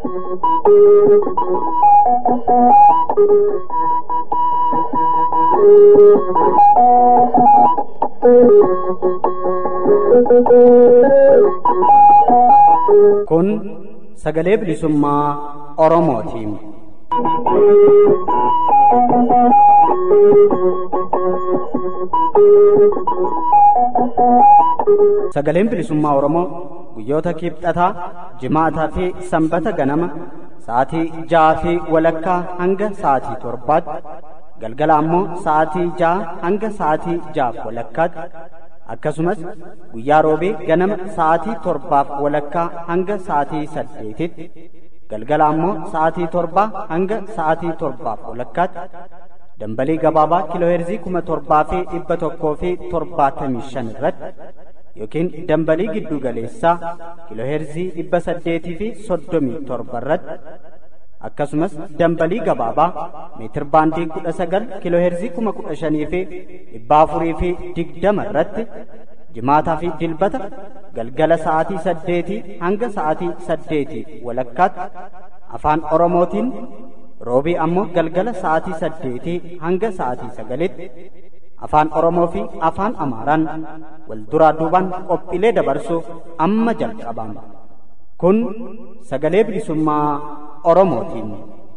Kun sagalee bilisummaa Oromootiin. Sagaleen bilisummaa Oromoo guyyoota kibxataa, jimaataa fi sanbata ganama sa'aatii ja'aa fi walakkaa hanga sa'aatii torbaatti galgala ammoo sa'aatii ja'a hanga sa'aatii ja'aaf walakkaatti akkasumas guyyaa roobee ganama sa'aatii torbaaf walakkaa hanga sa'aatii saddeetitti galgala ammoo sa'aatii torbaa hanga sa'aatii torbaaf walakkaatti dambalii gabaabaa kiilooheerzii kuma torbaa fi dhibba tokkoo fi torbaatamii shan irratti yookiin dambalii giddu galeessaa kiilooheerzii dhibba saddeetii fi soddomii torba irratti akkasumas dambalii gabaabaa meetir baandii kudha sagal kiilooheerzii kuma kudha shanii fi dhibba afurii fi digdama irratti jimaataa fi dilbata galgala sa'aatii saddeetii hanga sa'aatii saddeetii walakkaatti afaan oromootiin roobii ammoo galgala sa'aatii saddeetii hanga sa'aatii sagalitti afaan oromoo fi afaan amaaraan wal duraa duubaan qophiilee dabarsuuf amma jalqabama kun sagalee bilisummaa oromootiin.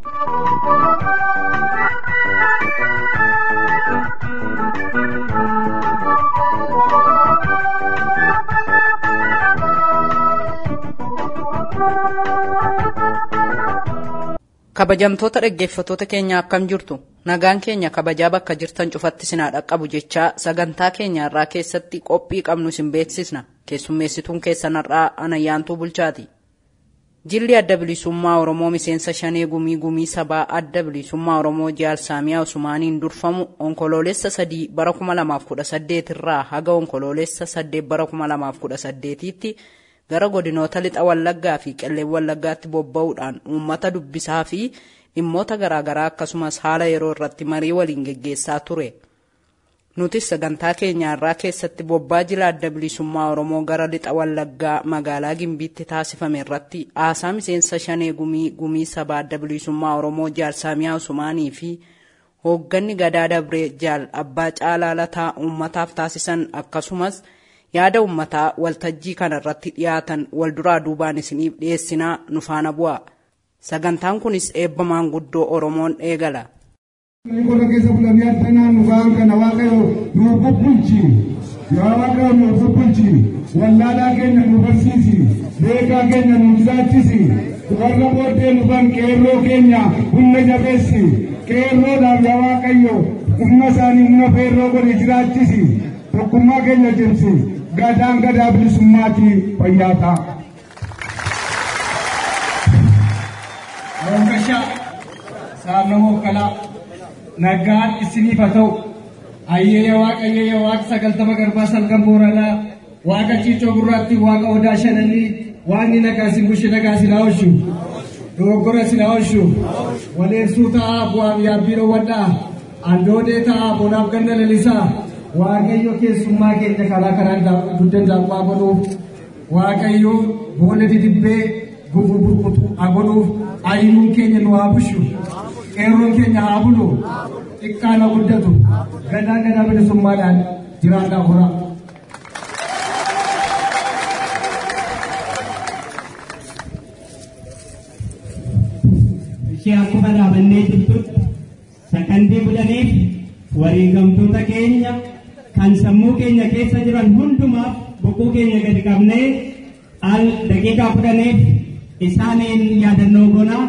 kabajamtoota dhaggeeffatoota keenya akkam jirtu nagaan keenya kabajaa bakka jirtan cufatti sinaa dhaqqabu jechaa sagantaa keenya irraa keessatti qophii qabnu isin beeksisna keessummeessituun keessan har'aa anayyaantuu bulchaati jilli adda bilisummaa oromoo miseensa shanee gumii gumii sabaa adda bilisummaa oromoo jaalsaamiyaa usumaaniin durfamu onkoloolessa sadii bara 2018 irraa haga onkoloolessa saddeet bara 2018tti gara godinoota lixa wallaggaa fi qelleen wallaggaatti bobba'uudhaan uummata dubbisaa fi dhimmoota garaagaraa akkasumas haala yeroo irratti marii waliin geggeessaa ture. Nutis sagantaa keenya irraa keessatti bobbaa jila adda bilisummaa Oromoo gara lixa wallaggaa magaalaa Gimbiitti taasifame irratti haasaa miseensa shanee gumii gumii sabaa adda bilisummaa Oromoo jaalsaamiyaa Usumaanii fi hoogganni gadaa dabree jaal abbaa caalaa lataa uummataaf taasisan akkasumas yaada ummataa waltajjii kana irratti dhiyaatan wal duraa duubaan isiniif dhiyeessinaa nu faana bu'a. Sagantaan kunis eebba maanguddoo Oromoon eegala. Qonna keessa bulamee addanaan nu ba'an kana waaqayyo nu bubbulchi. Yaa waaqayyo nu bubbulchi. Wallaalaa keenya nu barsiisi. Beekaa keenya nu jiraachisi. Warra booddee nu ban qeerroo keenya humna jabeessi. Qeerroodhaaf yaa waaqayyo humna isaanii humna feerroo godhe jiraachisi. Tokkummaa keenya cimsi. gadaan gadaa bilisummaati fayyaa ta'a. Ronkashaa saarnamoo kalaa nagaan isiniif haa ta'u ayyeeya waaqa ayyeeya waaqa sagaltama garbaa salgan booranaa waaqa ciicoo gurraatti waaqa odaa shananii waaqni nagaa isin bushe nagaa isin haa oolchu dogoggora isin haa oolchu waleessuu ta'aa bu'aaf yaabbii dhoowwadhaa andoodee ta'aa bonaaf ganna lalisaa waaqayyo keessummaa keenya karaa karaa duddan daakuu godhuuf waaqayyo boolla didibbee gufuu burkutu haa godhuuf ayinuun keenya nu haa bushu qeerroon keenya haa bulu xiqqaan haa guddatu gadaa gadaa bilisummaadhaan jiraadhaa hora. ishee akkuma dhaabannee jirtutti sakandii kudhaniif wareegamtoota keenya kan sammuu keenya keessa jiran hundumaaf boquu keenya gadi qabnee al daqiiqaa kudhaniif isaaniin yaadannoo goonaa.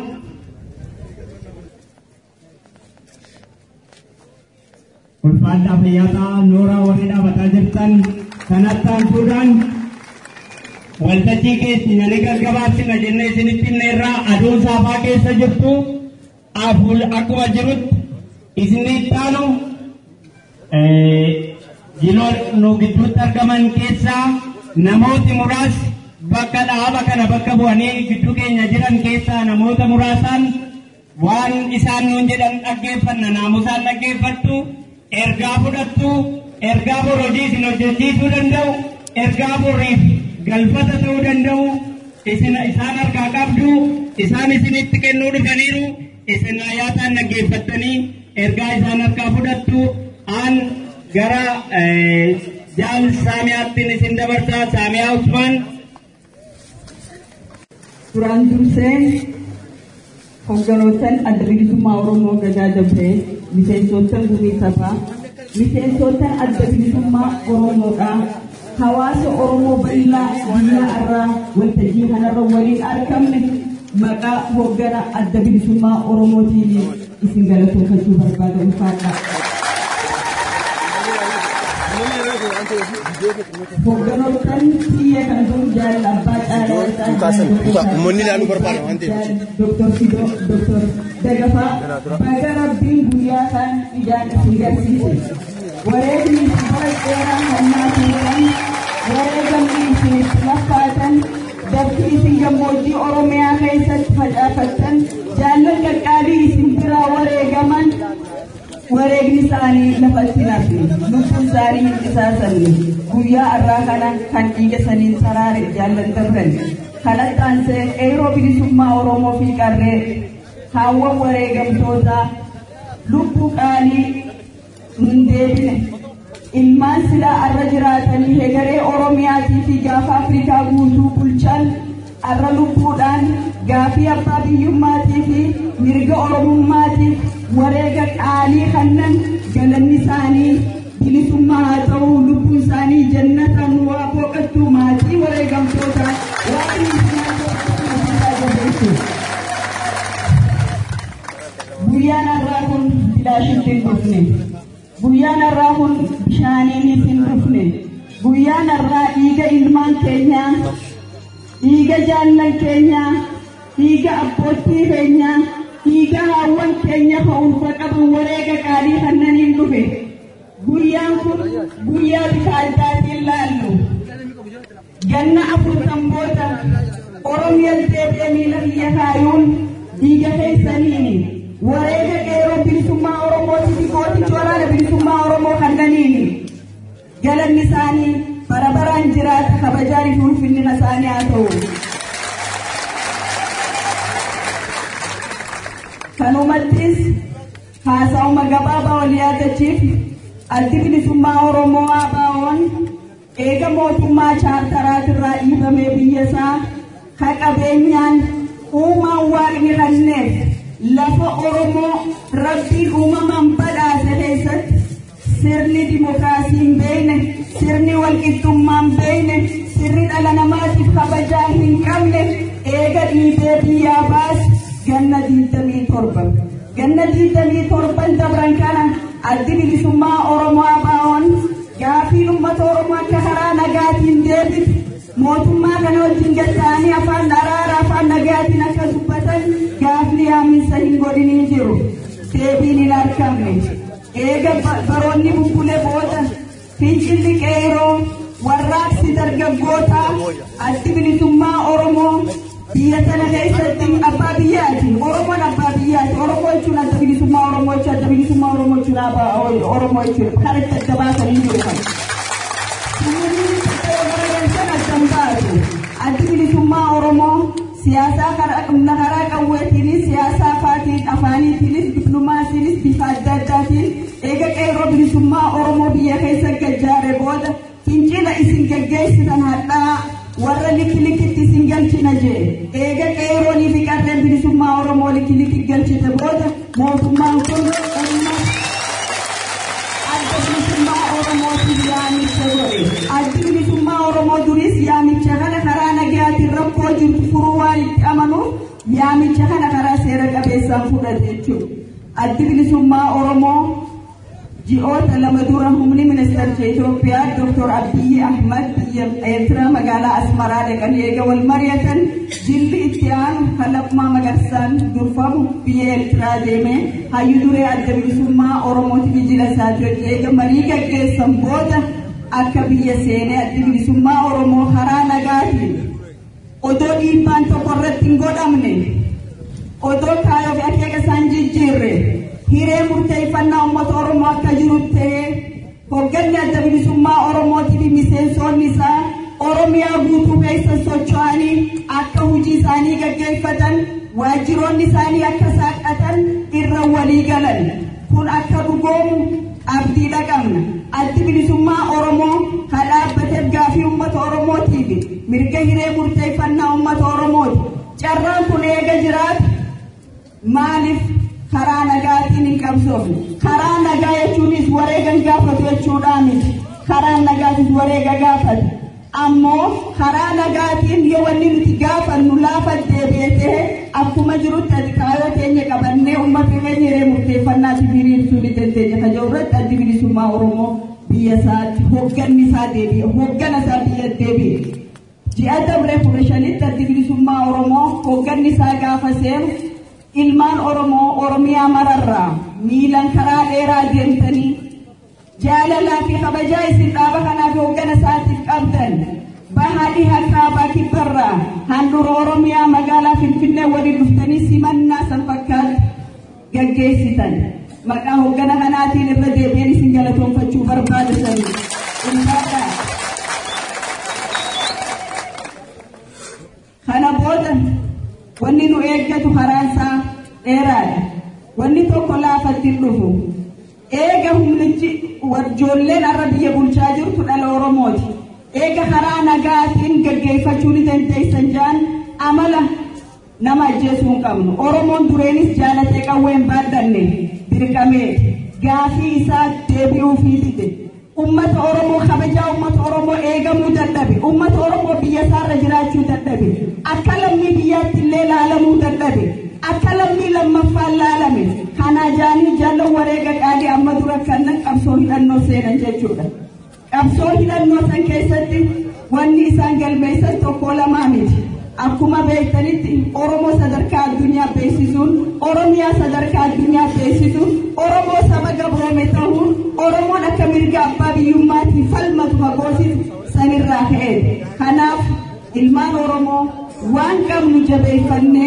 ulfaadhaa fayyaataa nooraa warri dhaabataa jirtan kanatti aansuudhaan waltajjii keenya ni gaggabaabsina jennee isinitti himneerraa aduun saafaa keessa jirtu aful akkuma jirutti isinni ittaanu jiloo nu gidduutti argaman keessaa namooti muraasni bakka dhaaba kana bakka bu'anii gidduu keenya jiran keessaa namoota muraasaan waan isaan nuun jedhan dhaggeeffanna naamusaan dhaggeeffattu ergaa fudhattu ergaa bor hojii isin hojjechiisuu danda'u ergaa boriif galfata ta'uu danda'u isin isaan harkaa qabdu isaan isinitti kennuu dhufaniiru isin ayyaataan dhaggeeffattanii ergaa isaan harkaa fudhattu aan gara jaal saamiyaattiin isin dabarsaa saamiyaa usmaan duraan dursee hogganootaan adda bilisummaa oromoo gadaa dabree miseensootaan gumii sabaa miseensootaan adda bilisummaa oromoodhaa hawaasa oromoo bal'aa biyya irraa waltajjii kanarra waliin argamne maqaa hoggana adda bilisummaa oromootiin isin galateeffachuu barbaada ulfaadha. Hogganootaan biyya kana dur jaalala abbaa caalaa Uummanni ilaaluu barbaada waan ta'eef. Doktor Sidoo, Doktor Dagafaa, baga rabbiin guyyaa kan ijaan isin garsiise. Wareegni bara dheeraa hannaa tuuran, wareegamni isin laffaatan, dabti isin gammoojjii Oromiyaa keessatti facaafattan, jaallan qaqqaabii isin biraa wareegaman, wareegni isaanii lafatti nafe, lubbuun isaanii hin qisaasamne, guyyaa irraa kana kan dhiiga saniin saraare jaallan dabran. kanatti aansee qeeroo bilisummaa Oromoo fi qarree haawwan wareegamtootaa lubbuu qaalii hin deebine ilmaan silaa arra jiraatanii hegaree Oromiyaatii fi gaafa Afrikaa guutuu bulchan arra lubbuudhaan gaafii abbaa biyyummaatii fi mirga oromummaatiif wareega qaalii kannan galanni isaanii bilisummaa haa ta'u lubbuun isaanii jannata nu waa boqottuu maatii wareegamtootaa waan Guyyaan har'aa kun bilaashitti hin dhufne. Guyyaan har'aa kun bishaaniinis hin dhufne. Guyyaan har'aa dhiiga ilmaan keenyaa, dhiiga jaallan keenyaa, dhiiga abboottii keenyaa, dhiiga haawwan keenya fa'uunfa qaban wareega qaalii kannaniin dhufe. Guyyaan kun guyyaa bifa addaatiin laallu. Ganna afurtan booda Oromiyaan deebi'ee miila biyya kaayuun dhiiga keessaniini. Wareega qeeroo bilisummaa Oromootii fi gootichi waraana bilisummaa Oromoo kannaniini. Galanni isaanii bara baraan jiraata kabajaan fi ulfinnina isaanii haa ta'u. Kanumattis haasa'uma gabaabaa wal yaadachiif addi bilisummaa Oromoo ABO'n eega mootummaa chaartaraatirraa dhiibamee biyya isaa ka qabeenyaan uumaan waaqni kenneef lafa Oromoo rabbiin uumamaan badhaase keessatti sirni dimokiraasii hin beekne sirni walqixxummaa hin beekne sirni dhala namaatiif kabajaa hin qabne eega dhiibee biyyaa baas ganna digdamii torba ganna digdamii torban dabran kana addi bilisummaa Oromoo ABO'n gaafii uummata Oromoo akka karaa nagaatiin deebisu mootummaa kana wajjin gatta'anii afaan araara afaan nagaatiin akka dubbatan gaafni yaaminsa hin godhiniin jiru deebiin hin argamne eega baroonni bubbulee booda fincilli qeeroo warraaqsi dargaggootaa addi bilisummaa Oromoo biyya sana keessatti abbaa biyyaati Oromoon abbaa biyyaati Oromoo jechuun adda bilisummaa Oromoo jechuun adda bilisummaa Oromoo jechuun Oromoo jechuun kan itti adda baasanii jiru kan. addi bilisummaa Oromoo siyaasaa karaa qawweetiinis siyaasa afaatiin afaaniitiinis diplomaasiinis bifa adda addaatiin eega qeeroo bilisummaa Oromoo biyya keessa gajjaare booda fincila isin gaggeessitan hadhaa warra likki likkitti isin galchina jee eega qeeroonii fi qarreen bilisummaa Oromoo likki likki galchite booda mootummaan kun adda bilisummaa Oromootiif yaamicha godhe addi bilisummaa Oromoo duris yaamicha kana karaa nagaatiin rakkoo jirtu furuu waan itti amanuuf yaamicha kana karaa seera qabeessaan fudhate jechuudha. Addi bilisummaa Oromoo ji'oota lama dura humni ministeera Itoophiyaa Dr. Abiyyi Ahmad biyya Eertiraa magaalaa Asmaraa dhaqanii eega wal mari'atan jilli itti aanu kalaqmaa magarsaan durfamu biyya Eertiraa deemee hayyu duree adda bilisummaa Oromootiif jila isaati eega marii gaggeessan booda akka biyya seenee addi bilisummaa Oromoo karaa nagaatiin odoo dhiibbaan tokko irratti hin godhamne odoo kaayoo fi akeeka isaan jijjiirre hiree murteeffannaa uummata Oromoo akka jiru ta'ee hoogganni adda bilisummaa Oromootii fi miseensonni isaa Oromiyaa guutuu keessa socho'anii akka hojii isaanii gaggeeffatan waajjiroonni isaanii akka saaqatan irra walii galan kun akka dhugoomu abdiidha qabna addi bilisummaa Oromoo kan dhaabbateef gaafii uummata Oromootiif mirga hiree murteeffannaa uummata Oromooti carraan kun eega jiraatu maaliif karaa nagaatiin hin qabsoofne karaa nagaa jechuunis wareega gaafatu jechuudhaa miti karaa nagaatis wareega gaafatu ammoo karaa nagaatiin yoo wanni nuti gaafannu laafa deebi'ee akkuma jirutti ati kaayoo keenya qabannee uummata keenya hiree murteeffannaatti hiriirsuu ni dandeenya ka jiru irratti addi bilisummaa oromoo biyya isaatti hoogganni isaa deebi'e hooggana isaa biyya deebi'e ji'a dabree kudha shanitti addi bilisummaa oromoo hoogganni isaa gaafa seenu ilmaan oromoo oromiyaa mararraa miilan karaa dheeraa deemtanii jaalalaa fi kabajaa isin dhaaba kanaaf hooggana isaatiif qabdan bahadhi hakkaabaa kibbarraa handhuura oromiyaa magaalaa finfinnee waliin dhuftanii simannaa san fakkaatu gaggeessitan maqaa hooggana kanaatiin irra deebi'een isin galatoonfachuu barbaadatan ulfaadhaa kana booda wanni nu eeggatu karaansaa dheeraadha wanni tokko laafatti hin dhufu eega humnichi ijoolleen har'a biyya bulchaa jirtu dhala oromooti eega karaa nagaatiin gaggeeffachuu ni dandeessan jaan amala nama ajjeesuu hin qabnu oromoon dureenis jaalatee qawwee hin baadhanne dirqamee gaafii isaa deebi'uu fiitite ummata oromoo kabajaa ummata oromoo eegamuu dadhabe ummata oromoo biyya isaarra jiraachuu dadhabe akka lammii biyyaatti illee laalamuu dadhabe akka lammii lammaffaan laalame kanaa jaanii jaallan wareega qaalii amma dura kannan qabsoo hidhannoo seenan jechuudha. Qabsoo hidhannoo san keessatti wanni isaan galmeessan tokko lamaa miti. Akkuma beektanitti Oromoo sadarkaa addunyaa beeksisuun, Oromiyaa sadarkaa addunyaa beeksisuun, Oromoo saba gabroome ta'uun, Oromoon akka mirga abbaa biyyummaatiin falmatu fagoosisu sanirraa ka'e. Kanaaf ilmaan Oromoo waan qabnu jabeeffannee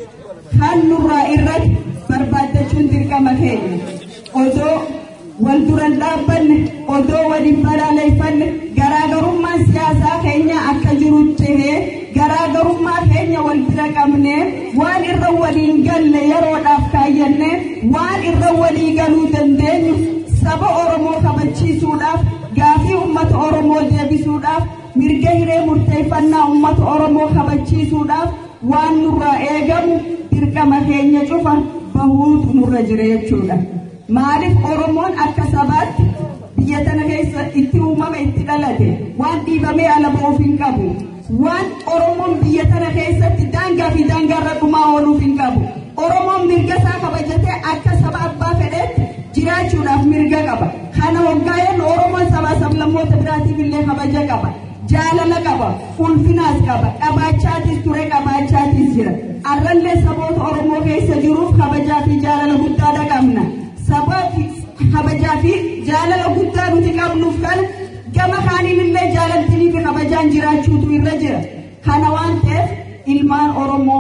kan nurraa irratti barbaaddachuun dirqama keenya odoo wal duran dhaabbanne odoo waliin balaaleffanne garaagarummaan siyaasaa keenya akka jiru tahee garaagarummaa keenya wal bira qabne waan irra waliin galle yeroodhaaf kaayyanne waan irra walii galuu dandeenyu saba oromoo kabachiisuudhaaf gaafii ummata oromoo deebisuudhaaf mirga hiree murteeffannaa ummata oromoo kabachiisuudhaaf waan nurraa eegamu dirqama keenya cufa bahuutu nurra jira jechuudha. Maaliif Oromoon akka sabaatti biyya tana keessa itti uumame itti dhalate waan dhiibamee ala ba'uuf hin qabu. Waan Oromoon biyya tana keessatti daangaa fi daangaarra dhumaa ooluuf hin qabu. Oromoon mirga isaa kabajatee akka saba abbaa fedheetti jiraachuudhaaf mirga qaba. Kana waggaa'een Oromoon sabaa sablammoota biraatiif illee kabaja qaba. jaalala qaba ulfinaas qaba qabaachaatis ture qabaachaatis jira arrallee saboota oromoo keessa jiruuf kabajaa fi jaalala guddaadha qabna sabaa kabajaa fi jaalala guddaa nuti qabnuuf kana gama kaaniin illee jaalaltinii fi kabajaan jiraachuutu irra jira kana waan ta'eef ilmaan oromoo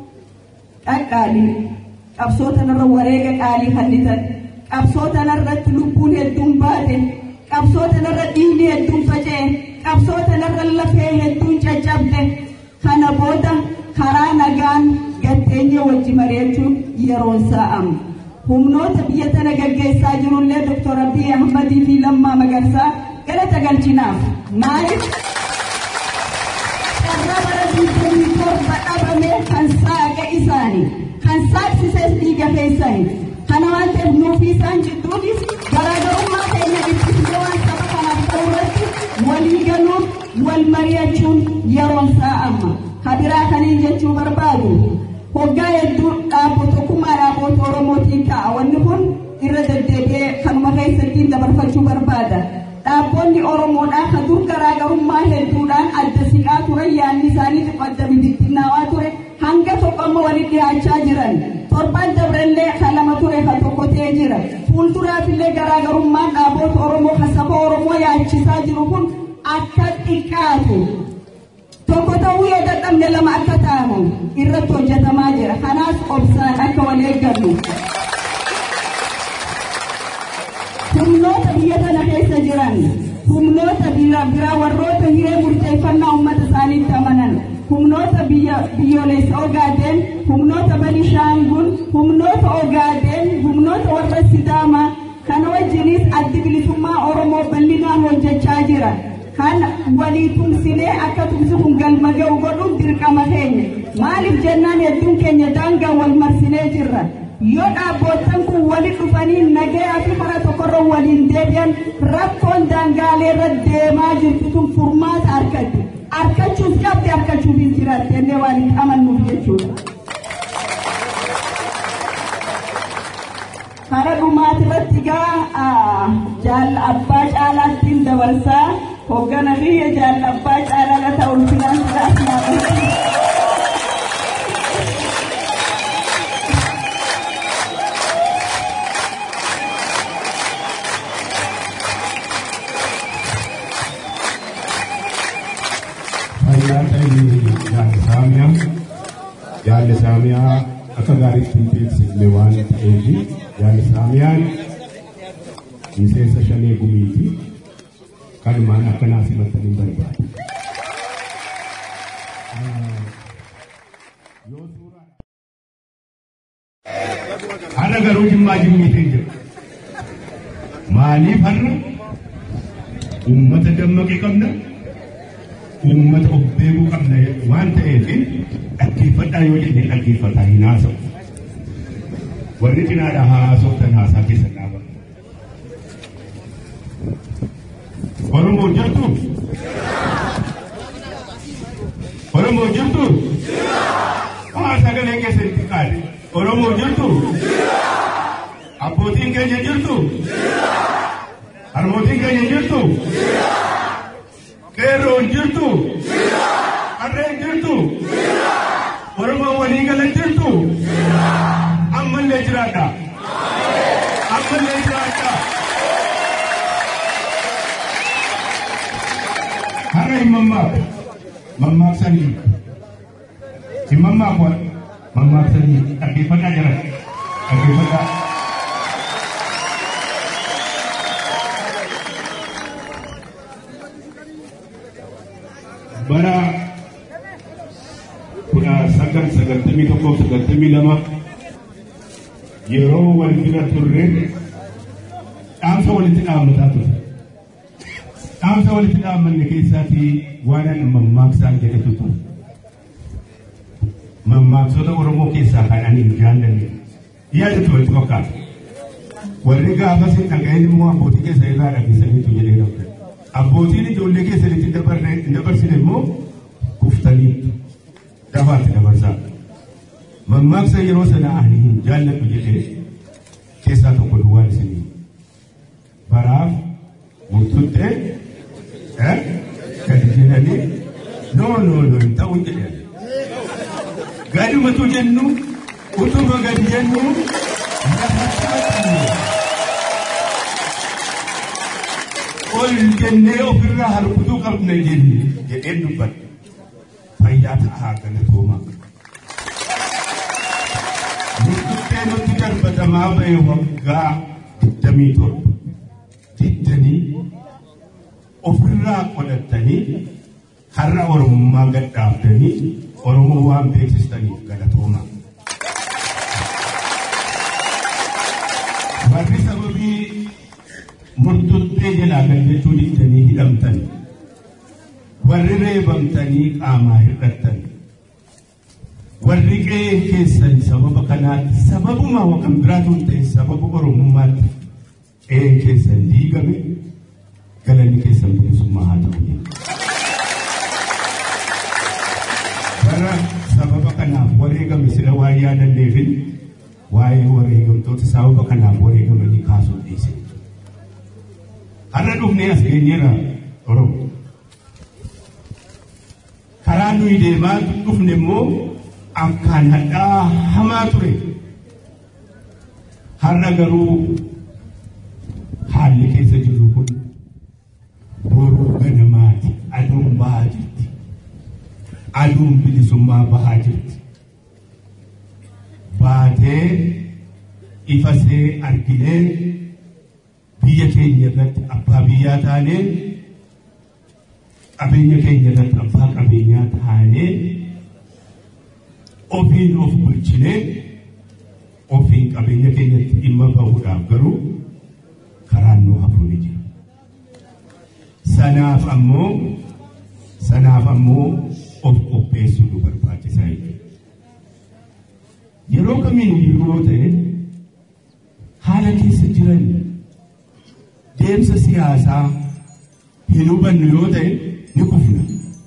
dhaqqaalii qabsoo tanarra wareega qaalii hallitan qabsoo tanarratti lubbuun hedduun baate qabsoo tanarra dhiigni hedduun faca'e qabsoo tanarra lafee hedduun caccabde kana booda karaa nagaan gatteenye wajji mari'achuun yeroon isaa amma. Humnoota biyya tana gaggeessaa jirullee Dr. Abiy Ahmadii fi Lammaa Magarsaa galata galchinaaf. Maaliif? Carraa bara digdamii torba dhabame kan saaqa isaanii kan saaqsises dhiiga keessanii. Kana waan ta'eef nuufi isaan jidduunis garaagarummaa keenya ibsisnee waan saba kanaaf ta'u irratti walii galuun wal mari'achuun yeroon isaa amma. Kabiraa kaniin jechuu barbaadu. Hoggaa hedduu dhaabbata tokkummaa dhaabbata Oromootiin ta'a. Wanni kun irra deddeebi'ee kanuma keessatti dabarfachuu barbaada. Dhaabbonni Oromoodhaa kan dur garaagarummaa hedduudhaan adda siqaa ture yaadni isaanii adda bibittinnaawaa ture hanga tokko amma walitti dhiyaachaa jiran. Torban dabrellee kan lama ture kan tokko ta'ee jira. Fuulduraaf illee garaagarummaan dhaabbota Oromoo kan saba Oromoo yaachisaa jiru kun akka xiqqaatu. Tokko ta'uu yoo dadhabne lama akka ta'amu irratti hojjetamaa jira. Kanaaf obsaan akka wal eeggannu. Humnoota biyya tana keessa jiran humnoota biraa warroota hiree murteeffannaa uummata isaaniitti amanan humnoota biyyoolessa Ogaadeen, humnoota Benishaangul, humnoota Ogaadeen, humnoota warra Sidaamaa kana wajjinis addi bilisummaa Oromoo bal'inaan hojjechaa jira. Kan walii tumsinee akka tumsi kun galma ga'u godhuun dirqama keenya. Maaliif jennaan hedduun keenya daangaa wal marsinee jirra. Yoo dhaabboottan kun walitti dhufanii nagayaa fi karaa tokkorra waliin deebi'an rakkoon daangaalee irra deemaa jirtu tun furmaata argatti. Argachuuf qabdi argachuuf hin jiraatte illee waan itti amannuuf jechuudha. Kara dhumaati irratti gaa jaalla abbaa caalaattiin dabarsaa hoggana biyya jaalla abbaa caalaa ta'u ulfinaan sidaas fayyaa ta'e jaalli saamiyaa jaalli saamiyaa akka gaariitti hin beeksifne waan ta'eef jaalli saamiyaan miseensa shanee gumiiti kanumaan akkanaa simattanii barbaada. Har'a garuu jimmaa jimmiitiin jira. Maaliif har'a uummata dammaqee qabna? uummata of beekuu qabna waan ta'eef dhaggeeffadhaa yoo jenne dhaggeeffataa hin haasa'u. Warri cinaadhaa haasoftan haasaa keessa dhaaba. Oromoo jirtu? Oromoo jirtu? Haa sagalee keessa itti qaade. Oromoo jirtu? Abbootiin keenya jirtu? Harmootiin keenya jirtu? Qeerroon jirtu? Harreen jirtu? Oromoon walii galan jirtu? Ammallee jiraadha. Ammallee jiraadha. Har'a hin mammaaqu. Mammaaqsanii. Hin mammaaqu. Mammaaqsanii. Dhaggeeffadhaa jiran. Dhaggeeffadhaa. bara kudha sagal sagaltamii tokkoof sagaltamii lama yeroo wal bira turre dhaamsa walitti dhaammataa ture. Dhaamsa walitti dhaammanne keessaatii waan mammaaksaa jedhetu ture. Mammaaksota Oromoo keessaa kan ani hin jaallanne yaadatu walitti fakkaata. Warri gaafas hin dhaga'in immoo abbootii keessa irraa dhageessaniitu jedhee dhabde. abbootiin ijoollee keessanitti hin dabarsine immoo kuftaniitu dabaatti dabarsaa. Mammaaksa yeroo sana ani hin jaalladhu jedhee keessaa tokko duwwaan isinii. Baraaf murtuttee gadi jedhanii noo noo noo hin ta'u jedhan. Gadumatu jennu utuma gadi jennu lafatti maxxanne. ol jennee ofirraa harkutuu qabna jenne jedheen dubbadhe fayyaa ta'aa galatoomaa. Murtuttee nutti darbatamaa ba'e waggaa digdamii torba diddanii ofirraa qolattanii har'a Oromummaa gadhaaftanii Oromoo waan beeksistaniif galatoomaa. Warri sababii murtuttee jalaa kan jechuun ittanii hidhamtan warri reebamtanii qaamaa hir'attan warri qe'ee keessan sababa kanaatti sababuma waan biraatu hin ta'e sababa oromummaatti qe'een keessan diigame galanni keessan bilisummaa haa ta'u. Bara sababa kanaaf wareegame sila waan yaadanneefin waa'ee wareegamtoota sababa kanaaf wareegamanii kaasuu dhiise. har'a dhufnee as geenyeera oromo karaa nuyi deemaa dhufne immoo akkaan hadhaa hamaa ture har'a garuu haalli keessa jirru kun boruu ganamaati aduun bahaa jirti aduun bilisummaa bahaa jirti baatee ifasee arginee biyya keenya irratti abbaa biyyaa taanee qabeenya keenya irratti abbaa qabeenyaa taanee ofiin of bulchinee ofiin qabeenya keenyatti dhimma bahuudhaaf garuu karaan nu hafuu ni jira. Sanaaf ammoo sanaaf ammoo of qopheessuu nu barbaachisaa jechuudha. Yeroo kamiin yeroo ta'e haala keessa jiran deemsa siyaasaa hin hubannu yoo ta'e ni kufna.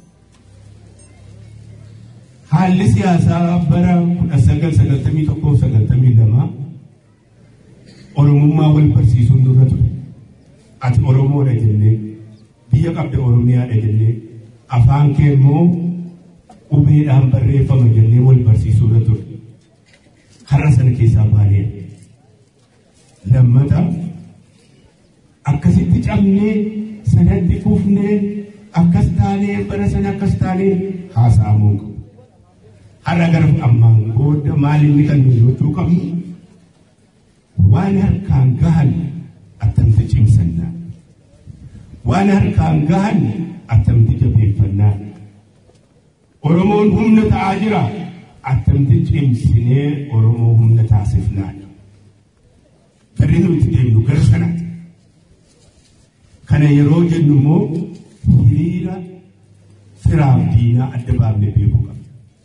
Haalli siyaasaa bara kudha sagal sagaltamii tokkoo sagaltamii lamaa Oromummaa wal barsiisuun nurra ture. Ati Oromoodha jennee biyya qabda Oromiyaadha jennee afaan kee immoo qubeedhaan barreeffama jennee wal barsiisuurra ture. Har'a sana keessaa baanee lammata akkasitti cabnee sanatti kufnee akkas taanee bara sana akkas taanee haasa'amuu qabu. Har'a gara ammaan booda maal inni kan nuyi gochuu qabnu waan harkaan gahan attamti cimsannaa. Waan harkaan gahan attamti jabeeffannaa. Oromoon humna ta'aa jira attamti cimsinee Oromoo humna taasifnaa. Garri nuti deemnu gara sanaati. Kana yeroo jennu immoo hiriira firaaf diinaa adda baafnee beekuu qabna.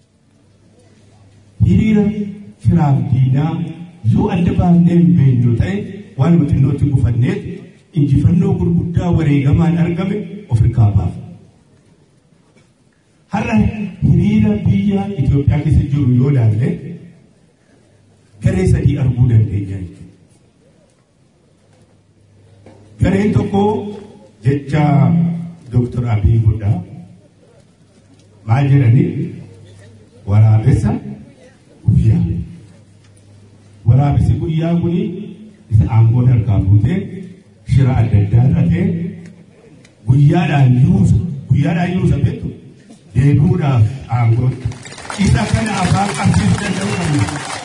Hiriira firaaf diinaa yoo adda baafnee hin beeknu ta'e waan xinnootti gufanneet injifannoo gurguddaa wareegamaan argame of hirkaa baafa. Har'a hiriira biyya Itoophiyaa keessa jiru yoo ilaalle garee sadii arguu dandeenya jechuudha. Gareen tokko jecha Dooktar Abiy Godhaa maal jedhanii waraabessa guyyaa. Waraabessi guyyaa kuni isa aangoo harkaa fuutee shira adda addaa xaxee guyyaadhaan yuusa guyyaadhaan yuusa beektu deebi'uudhaaf aangoo isa kana afaan qabsiisuu danda'u qabna.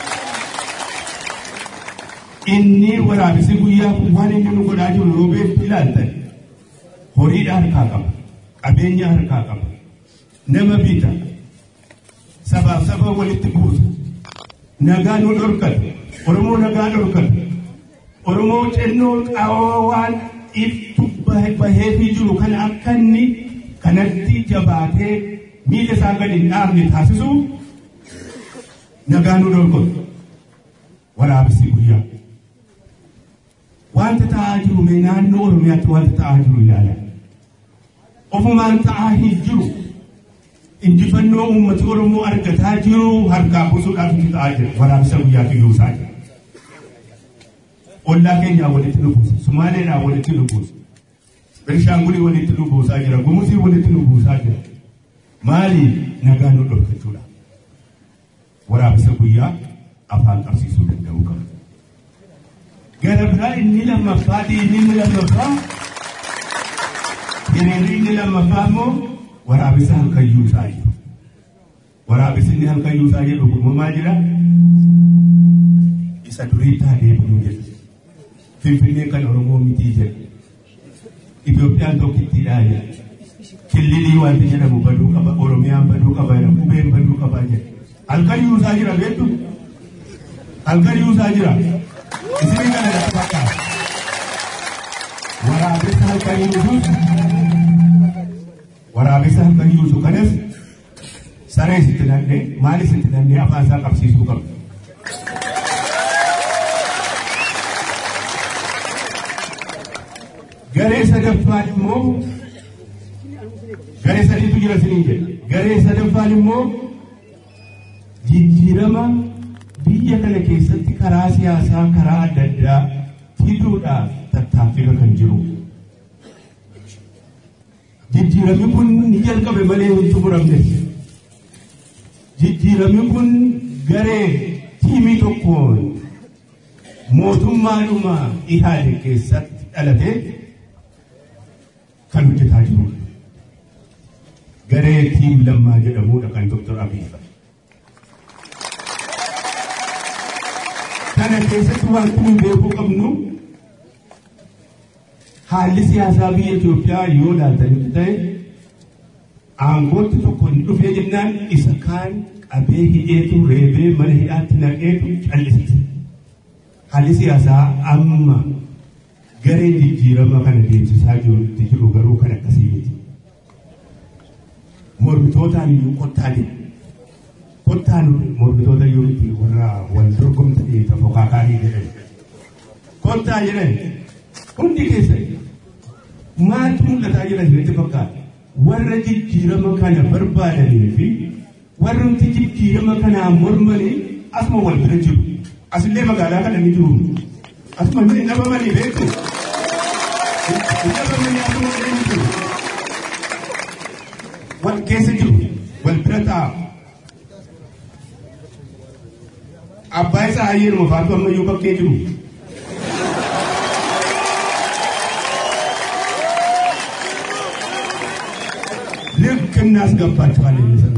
Inni waraabessi guyyaa kun waan inni nu godhaa jiru yoo beektu ilaaltan horiidha harkaa qaba qabeenya harkaa qaba nama bita sabaaf saba walitti buusa nagaa nu dhorkata oromoo nagaa dhorkata oromoo cennoo qaawaa waan ibtu baheefii jiru kana akka inni kanatti jabaatee miila isaa gadi hin dhaabne taasisu nagaa nu dhorkata waraabessi guyyaa. wanta ta'aa jiru mee naannoo oromiyaatti wanta ta'aa jiru ilaala. Ofumaan ta'aa hin jiru. Injifannoo uummati Oromoo argataa jiru harkaa buusuudhaaf itti ta'aa jira. Waraabessa guyyaa kiyyoosaa jira. Ollaa keenyaa walitti nu buusa. Sumaaleedhaa walitti nu buusa. Benishaangulii walitti nu buusaa jira. Gumuzii walitti nu buusaa jira. Maaliif nagaa nu dhorkachuudha? Waraabessa guyyaa afaan qabsiisuu danda'uu qaba. gara biraa inni lammaffaa diinni inni lammaffaa hiriirri inni lammaffaa immoo waraabessa halkayyuu isaa jiru. Waraabessi inni halkayyuu isaa jedhu kun maal jedha? Isa durii taa deebi'uu jedha. Finfinnee kan Oromoo mitii jedha. Itoophiyaan tokkittiidhaa jedha. Killilii wanti jedhamu baduu qaba, Oromiyaan baduu qaba, qubeen baduu qaba jedha. Halkayyuu isaa jira beektu? Halkayyuu isaa jira. Isinii kana lafa fakkaata. Waraabessa halkan yuusuus waraabessa halkan yuusu kanas saree sitti nannee maali sitti nannee afaan isaa qabsiisuu qabna. Garee sadaffaan immoo garee sadiitu jira siniin jedha. Garee sadaffaan immoo jijjiirama biyya kana keessatti karaa siyaasaa karaa adda addaa fiduudhaaf tattaaffii kan jiru. Jijjiiramni kun ni jalqabe malee hin xumuramne. Jijjiiramni kun garee tiimii tokkoon mootummaadhuma ihaade keessatti dhalatee kan hojjetaa jirudha. Garee tiim lammaa jedhamudha kan Dr. Abiy kana keessatti wanti nuyi beekuu qabnu haalli siyaasaa biyya Itoophiyaa yoo ilaaltanitti ta'e aangootti tokko hin dhufee jennaan isa kaan qabee hidheetu reebee mana hidhaatti naqeetu callisise. Haalli siyaasaa amma gareen jijjiirama kana deemsisaa jirutti jiru garuu kan akkasii miti. Mormitootaan iyyuu qottaalee kottaan mormitoota iyyuu miti warra wal dorgomtanii tafokaakaanii jedhan. Kottaa jedhan hundi keessan maaltu mul'ataa jira isinitti fakkaata? Warra jijjiirama kana barbaadanii fi warrumti jijjiirama kanaa mormanii asuma wal bira jiru. Asillee magaalaa kana ni jiru. Asuma ni dhabamanii beektu. Dhabamanii asuma ni jiru. Wal keessa jiru. Wal bira taa'u. Abbaa isaa hayyeeruma faatu ammayyuu bakkee jiru. ልክ እናስገባቸዋለን የሚሰሩ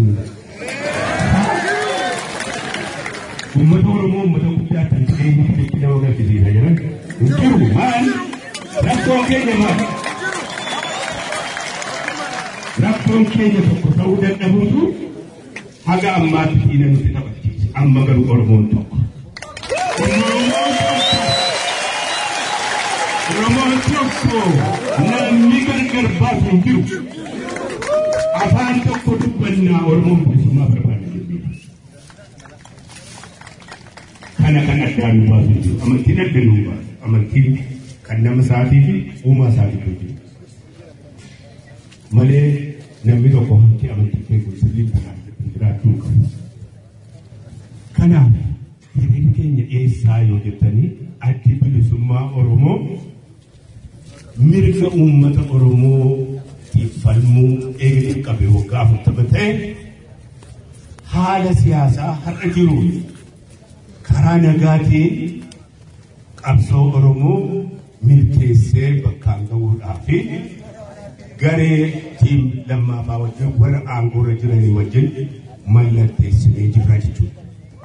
ኡመተ ኦሮሞ ኡመተ ጉዳይ ተንትኔ ሚት ለወገር ጊዜ ተጀረ እንጅሩ ማን rakkoon keenya maal rakkoon keenya tokko ta'uu dadhabuutu haga ammaatti dhiina nuti taphachiise amma garuu oromoon tokko oromoon tokko namni gargar baasu hin jiru afaan tokko dubbannaa oromoon bilisummaa barbaada jennee kana kan addaan nu baasu jiru amantiin adda nu baasu amantiin kan nama isaatii fi uumaa isaatii jiru malee namni tokko hanqi amantii beeku sirrii kanaan jiraachuu qabu. Kanaaf hiriirri keenya eessaa yoo jettanii addi bilisummaa Oromoo mirga uummata Oromoo falmuu eegduu qabe waggaa afurtama ta'e haala siyaasaa har'a jiru karaa nagaatiin qabsoo Oromoo milkeessee bakkaan gahuudhaa fi garee tiim lammaafaa wajjin warra aangoorra jiranii wajjin mallatteessinee jirra jechuudha.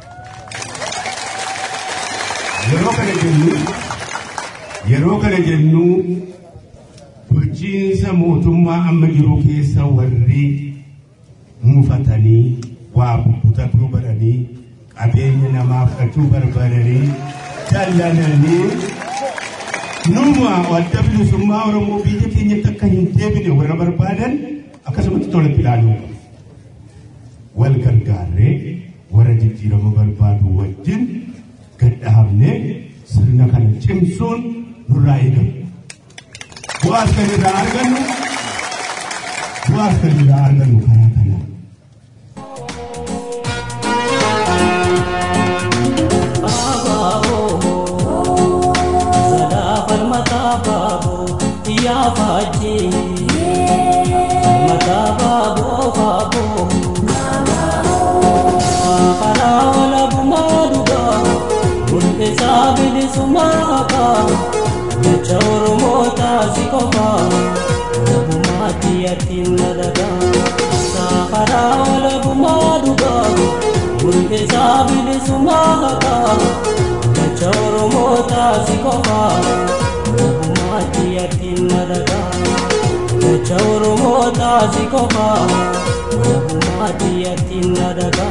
Yeroo kana jennu yeroo kana jennu bulchiinsa mootummaa amma jiru keessa warri mufatanii waa bubbutuu baranii qabeenya namaa fudhachuu barbaadanii dallananii numa adda bilisummaa Oromoo biyya keenyatti akka hin deebine warra barbaadan akkasumatti tolatti ilaaluu wal gargaarree warra jijjiirama barbaadu wajjin gadhaabnee sirna kana cimsuun nurraa eegamu. Bu'aas kan irraa argannu bu'aas kan irraa argannu karaa kanaan. faji mata babo babo para wala bumaduga unte sabili sumaka choro mota sikofa bumati yatinna daga para wala bumaduga unte sabili sumaka choro mota sikofa matiyatin nadaga Jecha Oromoo taasii qofa matiyatin nadaga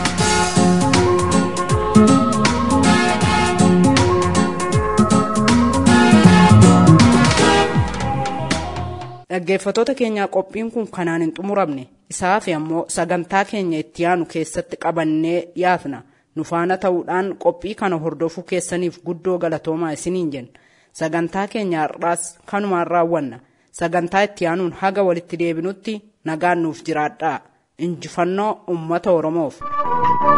Dhaggeeffattoota keenyaa qophiin kun kanaan hin xumuramne isaaf ammoo sagantaa keenya itti aanu keessatti qabannee dhiyaatna nu faana ta'uudhaan qophii kana hordofuu keessaniif guddoo galatoomaa isiniin jenna sagantaa keenya har'aas kanumaan raawwanna sagantaa itti aanuun haga walitti deebinutti nagaan nuuf jiraadhaa injifannoo ummata oromoof.